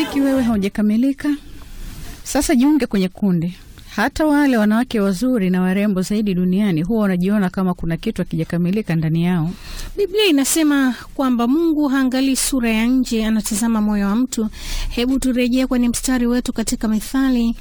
Rafiki, wewe haujakamilika. Sasa jiunge kwenye kundi. Hata wale wanawake wazuri na warembo zaidi duniani huwa wanajiona kama kuna kitu hakijakamilika ndani yao. Biblia inasema kwamba Mungu haangalii sura ya nje, anatazama moyo wa mtu. Hebu turejee kwenye mstari wetu katika Mithali.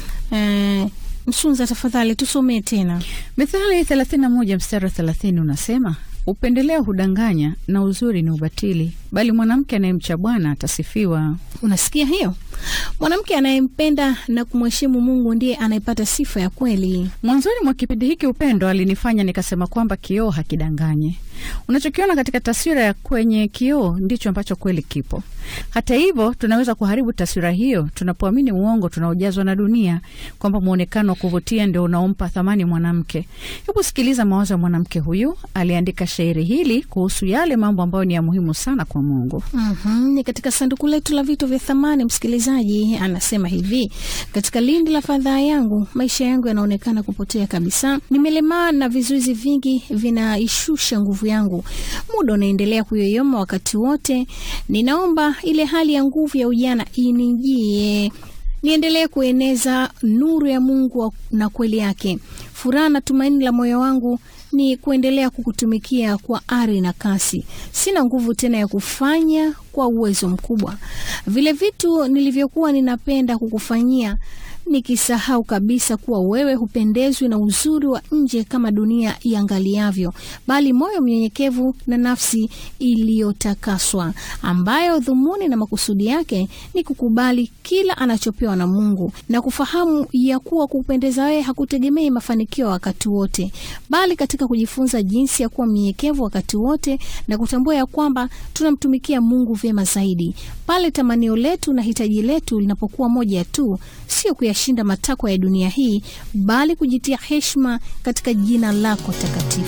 Eh, Msunza, tafadhali tusomee tena. Mithali 31 mstari wa 30 unasema, upendeleo hudanganya na uzuri ni ubatili, bali mwanamke anayemcha Bwana atasifiwa. Unasikia hiyo? Mwanamke anayempenda na kumheshimu Mungu ndiye anayepata sifa ya kweli. Mwanzoni mwa kipindi hiki upendo alinifanya nikasema kwamba kioo hakidanganye. Unachokiona katika taswira ya kwenye kioo ndicho ambacho kweli kipo. Hata hivyo, tunaweza kuharibu taswira hiyo tunapoamini uongo tunaojazwa na dunia, kwamba mwonekano wa kuvutia ndio unaompa thamani mwanamke. Hebu sikiliza mawazo ya mwanamke huyu. Aliandika shairi hili kuhusu yale mambo ambayo ni ya muhimu sana kwa Mungu. Mhm, ni katika sanduku letu la vitu vya thamani. Msikilizaji anasema hivi: katika lindi la fadhaa yangu, maisha yangu yanaonekana kupotea kabisa. Nimelemaa na vizuizi vingi vinaishusha nguvu yangu. Muda unaendelea kuyoyoma wakati wote. Ninaomba ile hali ya nguvu ya ujana inijie, niendelee kueneza nuru ya Mungu na kweli yake. Furaha na tumaini la moyo wangu ni kuendelea kukutumikia kwa ari na kasi. Sina nguvu tena ya kufanya kwa uwezo mkubwa vile vitu nilivyokuwa ninapenda kukufanyia, nikisahau kabisa kuwa wewe hupendezwi na uzuri wa nje kama dunia iangaliavyo, bali moyo mnyenyekevu na nafsi iliyotakaswa, ambayo dhumuni na makusudi yake ni kukubali kila anachopewa na Mungu na kufahamu ya kuwa kupendeza wewe hakutegemei mafanikio wakati wote, bali katika kujifunza jinsi ya kuwa mnyenyekevu wakati wote na kutambua ya kwamba tunamtumikia Mungu vyema zaidi pale tamanio letu na hitaji letu linapokuwa moja tu, sio kuyashinda matakwa ya dunia hii, bali kujitia heshima katika jina lako takatifu.